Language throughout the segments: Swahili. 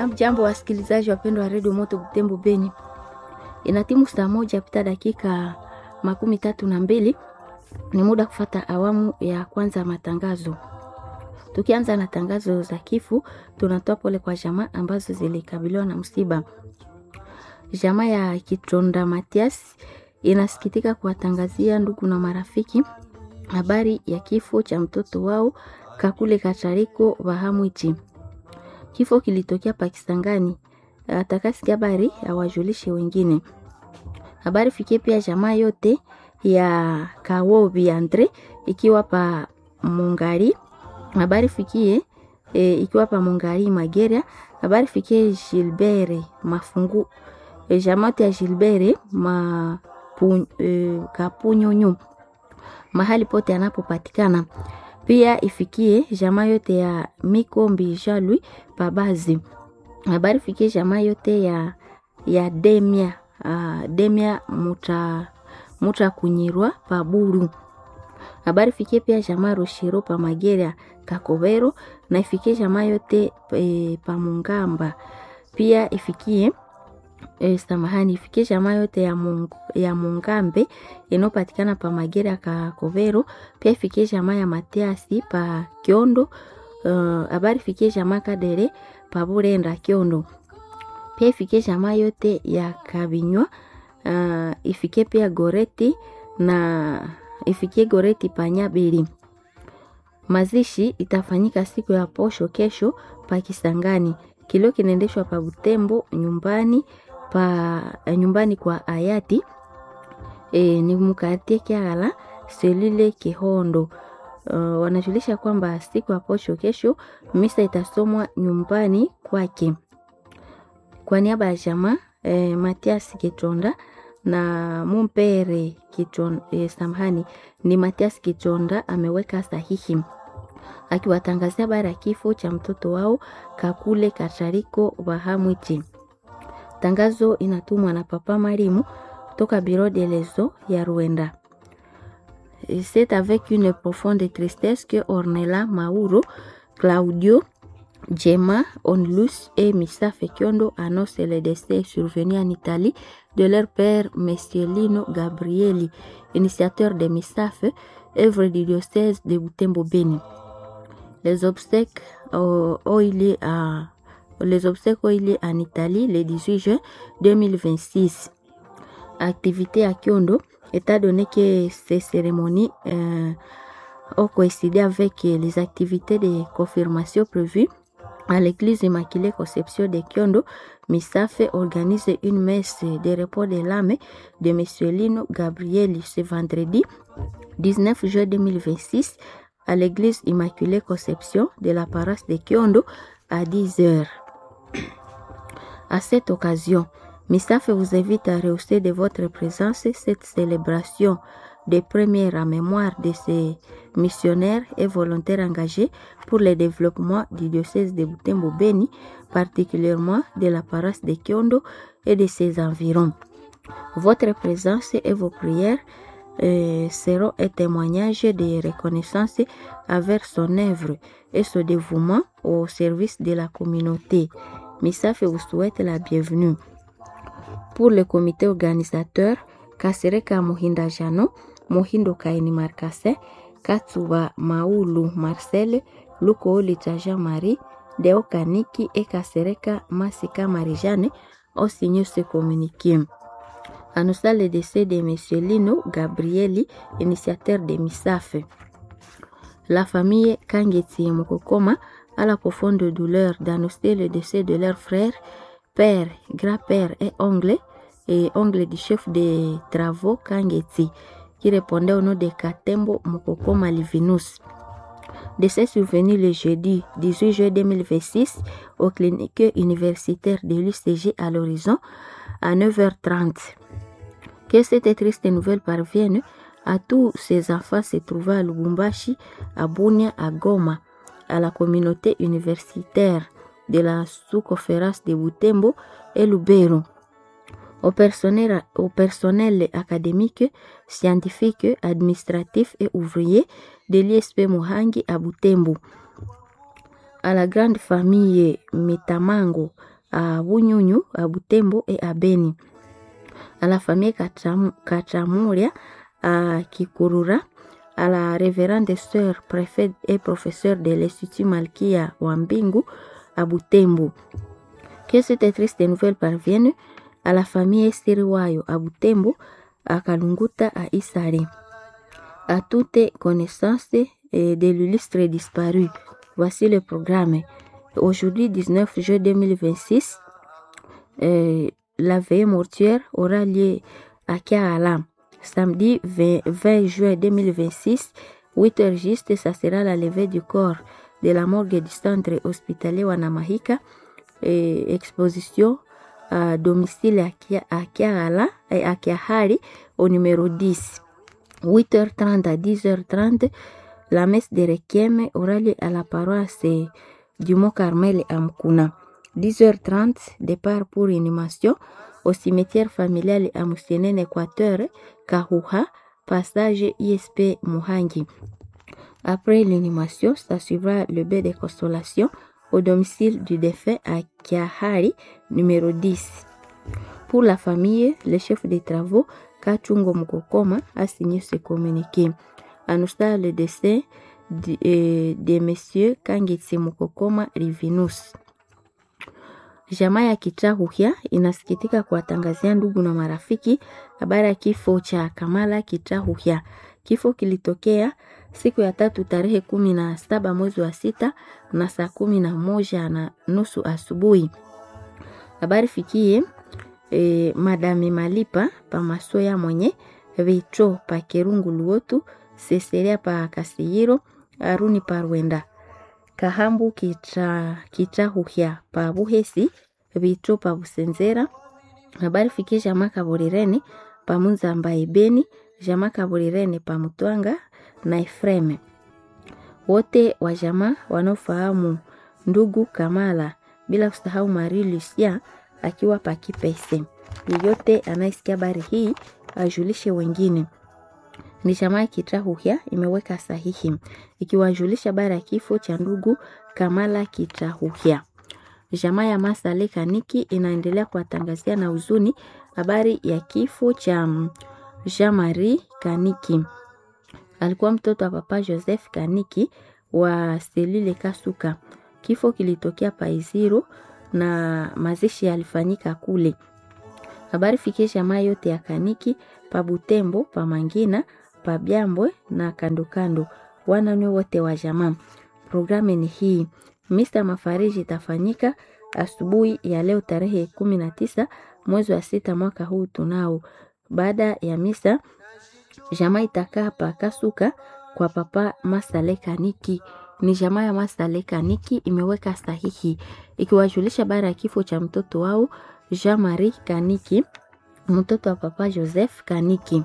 Jambo wasikilizaji wapendwa wa redio Moto Butembo Beni, ina timu saa moja pita dakika makumi tatu na mbili. Ni muda kufata awamu ya kwanza ya matangazo. Tukianza na tangazo za kifo, tunatoa pole kwa jamaa ambazo zilikabiliwa na msiba. Jamaa ya Kitonda Matias inasikitika kuwatangazia ndugu na marafiki habari ya kifo cha mtoto wao Kakule Katariko Bahamwichi. Kifo kilitokea Pakistangani. Atakasikia habari awajulishe wengine. Habari fikie pia jamaa yote ya Kawobi Andre ikiwa pa Mungari. Habari fikie e, ikiwa pa Mungari Mageria. Habari fikie Gilbert Mafungu e, jamaa ya Gilbert ma pu, e, Kapunyonyo mahali pote anapopatikana. Pia ifikie jamaa yote ya Mikombi Jalui Pabazi. Habari fikie jamaa yote ya ya Demia uh, Demia muta muta kunyirwa Paburu. Habari fikie pia jamaa Roshiro pa Mageria Kakobero na ifikie jamaa yote e, pa Mungamba. Pia ifikie e, samahani ifikie jamaa yote ya, mung, ya Mungambe inayopatikana pa Mageria Kakobero. Pia ifikie jamaa ya Matiasi pa Kiondo. Habari uh, fikie jamaa Kadere pa Burenda Kiondo. Pia ifikie jamaa yote ya Kabinywa. Uh, ifikie pia Goreti na ifikie Goreti pa Nyabili. Mazishi itafanyika siku ya posho kesho pa Kisangani. Kilio kinaendeshwa pa Butembo nyumbani pa nyumbani kwa hayati e, ni mkatie Kiagala selile Kihondo. Uh, wanajulisha kwamba siku ya posho kesho misa itasomwa nyumbani kwake. Kwa niaba ya jamaa e, Matias Kitonda na mumpere Kitonda, e, samahani ni Matias Kitonda ameweka sahihi akiwatangazia habari ya kifo cha mtoto wao Kakule Katariko Bahamwichi. Tangazo inatumwa na Papa Marimu toka Biro de Lezo ya Rwanda. C'est avec une profonde tristesse que Ornella Mauro, Claudio, Gemma, Onlus et Missa Fekiondo annoncent le décès survenu en Italie de leur père, Monsieur Lino Gabrieli, initiateur de MISAF, œuvre du diocèse de Butembo Beni. Les obsèques ont eu lieu à les obsèques ont eu lieu en Italie le 18 juin 2026. Activité à Kyondo, étant donné que ces cérémonies euh, ont coïncidé avec les activités de confirmation prévues à l'église Immaculée Conception de Kyondo, Misafe organise une messe de repos de l'âme de M. Lino Gabriel ce vendredi 19 juin 2026 à l'église Immaculée Conception de la paroisse de Kyondo à 10 heures. À cette occasion, Misafe vous invite à rehausser de votre présence cette célébration des premières à mémoire de ces missionnaires et volontaires engagés pour le développement du diocèse de Butembo Beni, particulièrement de la paroisse de Kyondo et de ses environs. Votre présence et vos prières euh, seront un témoignage de reconnaissance envers son œuvre et son dévouement au service de la communauté. Misafe vous souhaite la bienvenue. Pour le comité organisateur, Kasereka Mohinda Jano, Mohindo Kaini Markase, Katsuba Maulu Marcel, Luko Litaja Marie, Deo Kaniki et Kasereka Masika Marijane ont signé ce communiqué. Annonçant le décès de M. Lino Gabrieli, initiateur de MISAF. La famille Kangeti Mokokoma a la profonde douleur d'annoncer le décès de leur frère, père, grand-père et oncle, et oncle du chef des travaux Kangeti, qui répondait au nom de Katembo Mokokoma Livinus. Décès survenu le jeudi 18 juillet 2026 au clinique universitaire de l'UCG à l'horizon à 9h30. Que cette triste nouvelle parvienne à tous ces enfants se trouvant à Lubumbashi, à Bunia, à Goma, à la communauté universitaire de la sous-conférence de Butembo et Lubero, au personnel, au personnel académique, scientifique, administratif et ouvrier de l'ISP Muhangi à Butembo, à la grande famille Metamango à Bunyunyu, à Butembo et à Beni. À la famille Katramuria à Kikurura, à la révérende sœur préfète et professeur de l'Institut Malkia Wambingu à Butembo. Que cette triste nouvelle parvienne à la famille Estiriwayo à Butembo, à Kalunguta à Isare. À toute connaissance de l'illustre disparu. Voici le programme. Aujourd'hui, 19 juin 2026, euh, la veille mortuaire aura lieu à Kiala. Samedi 20, 20 juin 2026, 8 heures juste, ça sera la levée du corps de la morgue du centre hospitalier Wanamahika. Et exposition à domicile à Kiala et à Kiahari au numéro 10. 8h30 à 10h30, la messe de Requiem aura lieu à la paroisse du Mont Carmel à Mkuna. 10h30, départ pour inhumation au cimetière familial à Moussenen, Équateur, Kahuha, passage ISP Muhangi. Après l'inhumation, ça suivra le bain de consolation au domicile du défunt à Kiahari, numéro 10. Pour la famille, le chef des travaux, Kachungo Mukokoma, a signé ce communiqué. Annonçant le décès de, euh, de messieurs Kangitsi Mukokoma Rivinus. Jamaa ya Kitahuhya inasikitika kuwatangazia ndugu na marafiki habari ya kifo cha Kamala Kitahuhya. Kifo kilitokea siku ya tatu tarehe kumi na saba mwezi wa sita na saa kumi na moja na nusu asubuhi. Habari fikie e, madame Malipa pa Masoya mwenye Vitro pa Kerungu Luotu Seseria pa Kasiyiro Aruni pa Rwenda Kahambu kita, kita huhya pa Buhesi Vitro pa Busenzera. Habari fikie jamaa Kaburirene pa Munzamba Ibeni jamaa Kaburirene pa Mutwanga na Efreme. Wote wa jamaa wanaofahamu ndugu Kamala bila kusahau Marie Lucia akiwa pa Kipese. Yeyote anayesikia habari hii ajulishe wengine. Ni jamaa Kitahuhya imeweka sahihi ikiwajulisha habari ya kifo cha ndugu Kamala Kitahuhya. Jamaa ya Masale Kaniki inaendelea kuwatangazia na huzuni habari ya kifo cha Jean Marie Kaniki. Alikuwa mtoto wa papa Joseph Kaniki wa Selile Kasuka. Kifo kilitokea Paiziro na mazishi yalifanyika kule. Habari fikie jamaa yote ya Kaniki pa Butembo, pa Mangina, pa Byambwe na kando kando, wananywe wote wa jamaa. Programu ni hii. Misa mafariji itafanyika asubuhi ya leo tarehe kumi na tisa mwezi wa sita mwaka huu tunao. Baada ya misa, jamaa itakaa pa Kasuka kwa papa Masale Kaniki ni jamaa ya Masale Kaniki imeweka sahihi ikiwajulisha bara ya kifo cha mtoto wao Jean Marie Kaniki, mtoto wa papa Joseph Kaniki.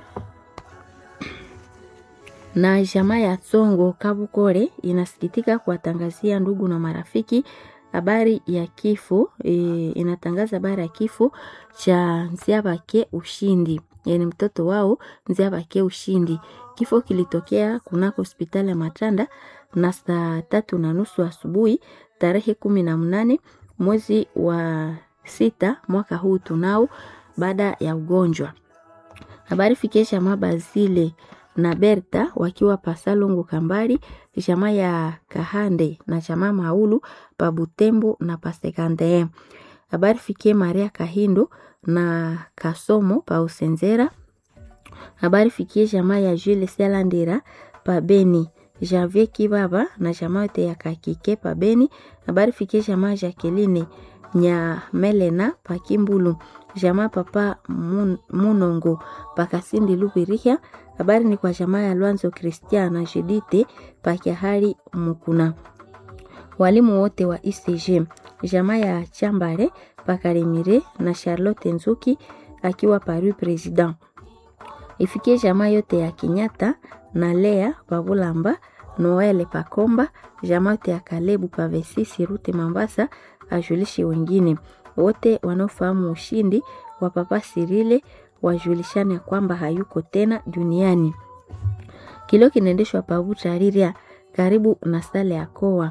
Na jamaa ya Tsongo Kabukore inasikitika kuwatangazia ndugu na marafiki habari ya kifo e, inatangaza habari ya kifo cha Nziabake Ushindi, yani mtoto wao Nziabake Ushindi. Kifo kilitokea kunako hospitali ya Matanda na saa tatu na nusu asubuhi tarehe kumi na mnane mwezi wa sita mwaka huu tunao, baada ya ugonjwa. Habari fikie jamaa Bazile na Berta wakiwa Pasalongo Kambari, jamaa ya Kahande na jamaa Maulu pa Butembo na Pasekande. Habari fikie Maria Kahindo na Kasomo pa Usenzera. Habari fikie jamaa ya Jules Selandera pa Beni. Janvier Kibaba na jamaa yote ya Kakike pa Beni. Habari fikie jamaa Jacqueline nya Melena pa Kimbulu. Jamaa papa mun, Munongo pa Kasindi Lubirihia. Habari ni kwa jamaa ya Lwanzo Christian na Judite pa Kiahari Mukuna. Walimu wote wa ICG. Jamaa ya Chambare pa Karemire na Charlotte Nzuki akiwa Paris President. Ifikie jamaa yote ya Kinyata na Lea Pabulamba, Noel Pakomba, jamaa yote ya Kalebu Pavesisi Rute Mambasa, ajulishe wengine wote wanaofahamu ushindi wa Papa Sirile wajulishane kwamba hayuko tena duniani. Kilio kinaendeshwa Pabuta Riria karibu na sale ya Koa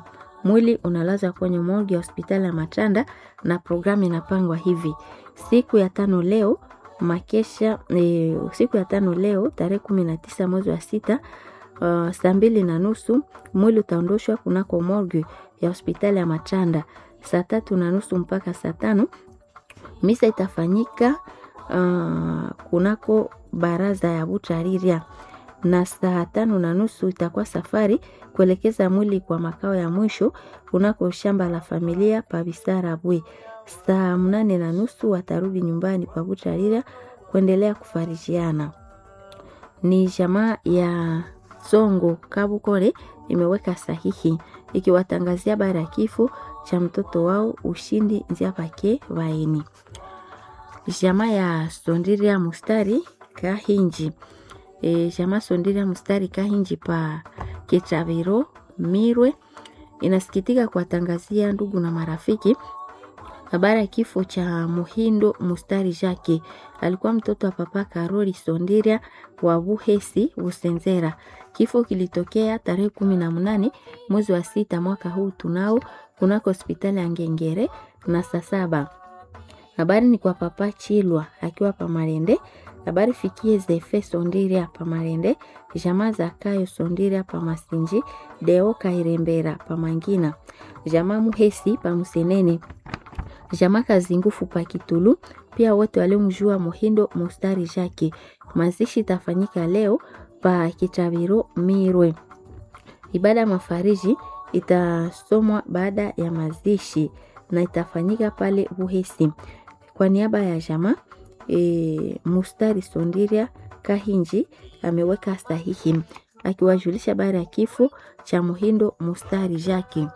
Mwili unalazwa kwenye morgue ya hospitali ya Matanda na programu inapangwa hivi: siku ya tano leo makesha e, siku ya tano leo tarehe kumi na tisa mwezi wa sita uh, saa mbili na nusu mwili utaondoshwa kunako morgue ya hospitali ya Matanda. Saa tatu na nusu mpaka saa tano misa itafanyika uh, kunako baraza ya Butariria na saa tano na nusu itakuwa safari kuelekeza mwili kwa makao ya mwisho kunako shamba la familia pa Bisarabwe. Saa mnane na nusu watarudi nyumbani kwa Butariria kuendelea kufarijiana. Ni jamaa ya Songo Kabukore imeweka sahihi ikiwatangazia habari ya kifo cha mtoto wao Ushindi Nziapake Vaeni. Jamaa ya Sondiria Mustari Kahinji e, jamaa Sondiria Mustari Kahinji pa Kitaviro Mirwe inasikitika kuwatangazia ndugu na marafiki habari ya kifo cha Muhindo Mustari Jake. Alikuwa mtoto wa papa Karoli Sondiria wa Buhesi Busenzera. Kifo kilitokea tarehe kumi na mnane mwezi wa sita mwaka huu tunao kunako hospitali ya Ngengere na saa saba. Habari ni kwa papa Chilwa akiwa Pamarende. Habari fikie Zefe Sondiria Pamarende, jamaa za Kayo Sondiria Pamasinji, Deo Kairembera Pamangina, jamaa Muhesi Pamusenene, jamaa Kazingufu pa Kitulu, pia wote waliomjua Muhindo Mustari Jake. Mazishi itafanyika leo pa Kitabiro Mirwe. Ibada ya mafariji itasomwa baada ya mazishi na itafanyika pale Buhesi. Kwa niaba ya jamaa e, Mustari Sondiria Kahinji ameweka sahihi akiwajulisha habari ya kifo cha Muhindo Mustari Jake.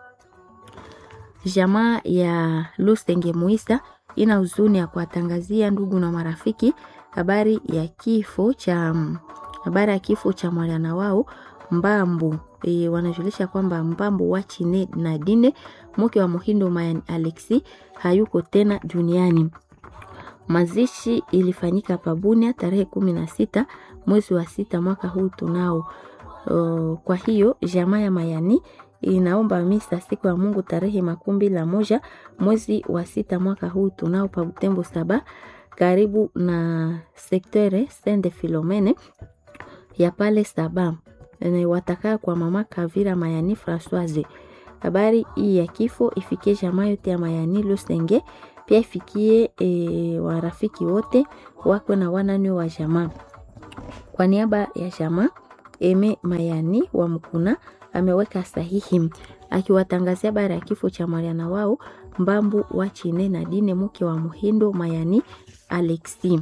Jamaa ya Lusenge Muisa ina huzuni ya kuwatangazia ndugu na marafiki habari ya kifo cha habari ya kifo cha mwana wao Mbambu. E, wanajulisha kwamba Mbambu wa Chine na Dine mke wa Muhindo Mayan Alexi hayuko tena duniani. Mazishi ilifanyika Pabunia tarehe kumi na sita mwezi wa sita mwaka huu tunao. Uh, kwa hiyo jamaa ya Mayani inaomba misa siku ya Mungu tarehe makumi la moja mwezi wa sita mwaka huu tunao pa Butembo saba karibu na sektere Sende Filomene ya pale saba watakaa kwa mama Kavira Mayani Françoise. Habari hii ya kifo ifikie jamaa yote ya Mayani Lusenge, pia ifikie e, warafiki wote wakwe na wanani wa jamaa. Kwa niaba ya jamaa Eme Mayani wa Mkuna ameweka sahihi akiwatangazia habari ya kifo cha Mariana wao Mbambu wa Chine na Dine mke wa Muhindo Mayani Alexi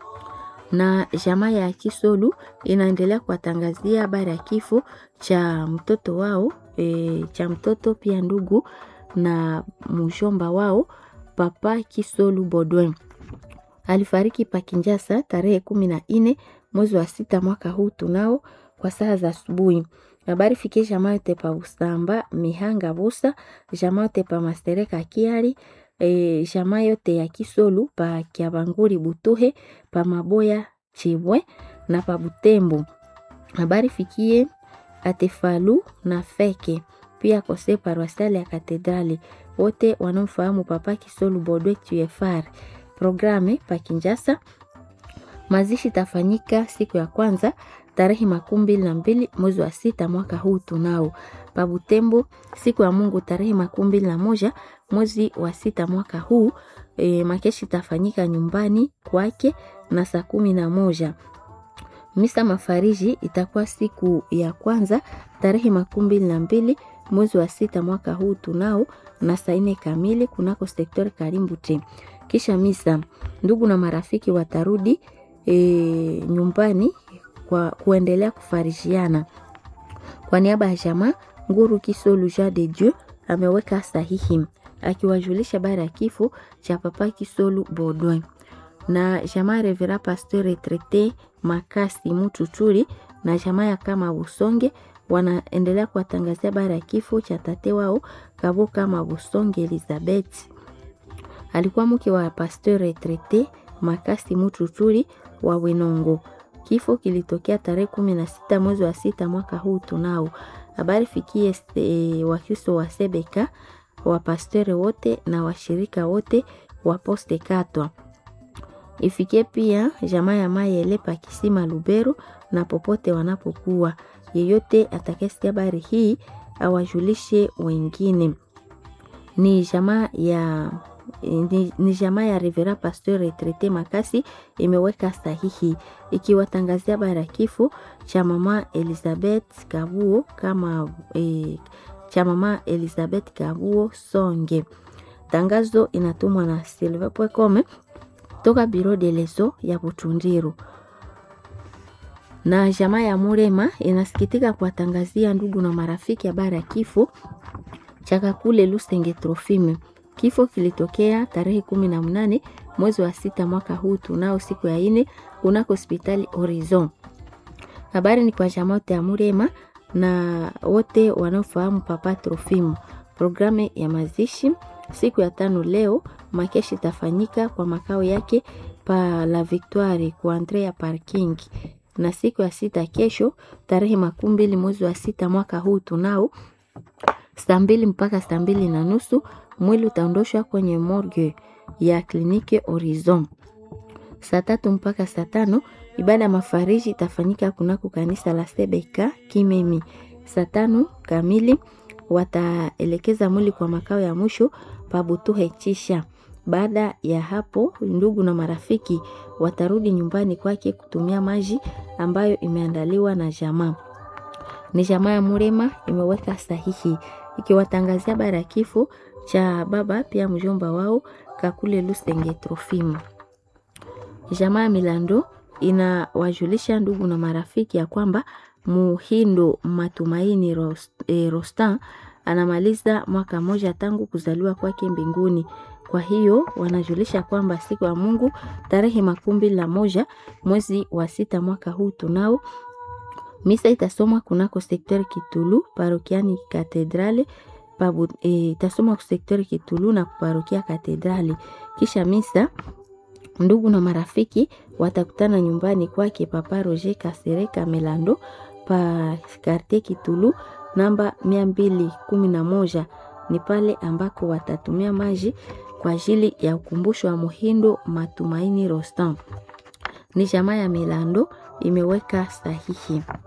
na jamaa ya Kisolu inaendelea kuwatangazia habari ya kifo cha mtoto wao e, cha mtoto pia ndugu na mshomba wao Papa Kisolu Bodwin alifariki Pakinjasa tarehe kumi na nne mwezi wa sita mwaka huu tunao kwa saa za asubuhi. Habari fikie jamaa yote pa Usamba Mihanga Busa, jamaa yote pa Mastereka Kiari e, jamaa yote ya Kisolu pa Kiabanguri Butuhe pa Maboya Chibwe na pa Butembo. Habari fikie Atefalu na Feke pia kose paroisiali ya Katedrali, wote wanaofahamu Papa Kisolu Bodwe TFR. Programe pa Kinjasa, mazishi tafanyika siku ya kwanza tarehe makumi mbili na mbili mwezi wa sita mwaka huu tunao pa Butembo siku ya Mungu tarehe makumi mbili na moja mwezi wa sita mwaka huu e, makeshi tafanyika nyumbani kwake na saa kumi na moja. Misa mafariji itakuwa siku ya kwanza tarehe makumi mbili na mbili mwezi wa sita mwaka huu tunao na saa nne kamili kunako sektori Karimbute. Kisha misa, ndugu na marafiki watarudi e, nyumbani kwa kuendelea kufarishiana. Kwa niaba ya jamaa Nguru Kisolu Jean de Dieu ameweka sahihi akiwajulisha habari ya kifo cha Papa Kisolu Baudouin na jamaa Revera Pasteur Retraite Makasi Mututuri na jamaa ya kama Busonge wanaendelea kuwatangazia habari ya kifo cha tate wao Kabo kama Busonge Elizabeth. Alikuwa mke wa Pasteur Retraite Makasi Mututuri wa Wenongo. Kifo kilitokea tarehe kumi na sita mwezi wa sita mwaka huu tunao. Habari fikie e, Wakristo wa Sebeka, wapastori wote na washirika wote wa Poste Katwa. Ifikie pia jamaa ya Mayele pa Kisima Lubero na popote wanapokuwa. Yeyote atakayesikia habari hii awajulishe wengine. Ni jamaa ya ni, ni jamaa ya Rivera Pasteur Retraite Makasi imeweka sahihi ikiwatangazia habari ya kifo cha mama Elizabeth Kabuo kama e, cha mama Elizabeth Kabuo Songe. Tangazo inatumwa na Silver Pwekome toka Biro de Leso ya Butundiru na jamaa ya Murema inasikitika kuwatangazia ndugu na marafiki habari ya kifo cha Kakule Lusenge Trofime. Kifo kilitokea tarehe kumi na mnane mwezi wa sita mwaka huu tunao siku ya ine kunako hospitali Horizon. Habari ni kwa jamaa ya Murema na wote wanaofahamu Papa Trofimo. Programu ya mazishi siku ya tano leo, makeshi itafanyika kwa makao yake pa La Victoire kwa Andrea Parking, na siku ya sita kesho, tarehe makumi mbili mwezi wa sita mwaka huu tunao saa mbili mpaka saa mbili na nusu mwili utaondoshwa kwenye morgue ya kliniki Horizon. Saa tatu mpaka saa tano ibada ya mafariji itafanyika kunako kanisa la Sebeka Kimemi. Saa tano kamili wataelekeza mwili kwa makao ya mwisho Pabutuhe Chisha. Baada ya hapo, ndugu na marafiki watarudi nyumbani kwake kutumia maji ambayo imeandaliwa na jamaa. Ni jamaa ya Murema imeweka sahihi ikiwatangazia habari ya kifo cha baba pia mjomba wao Kakule Lusenge Trofimo. Jamaa ya Milando inawajulisha ndugu na marafiki ya kwamba Muhindo Matumaini Rost, eh, Rostan anamaliza mwaka mmoja tangu kuzaliwa kwake mbinguni. Kwa hiyo wanajulisha kwamba siku ya Mungu tarehe makumi la moja mwezi wa sita mwaka huu tunao misa itasomwa kunako sektori Kitulu parokiani Katedrale pabu, e, itasomwa ku sektori Kitulu na parokia Katedrali. Kisha misa ndugu na marafiki watakutana nyumbani kwake Papa Roger Kasereka Melando pa quartier Kitulu namba mia mbili kumi na moja ni pale ambako watatumia maji kwa ajili ya ukumbusho wa Muhindo Matumaini Rostam. Ni jamaa ya Melando imeweka sahihi.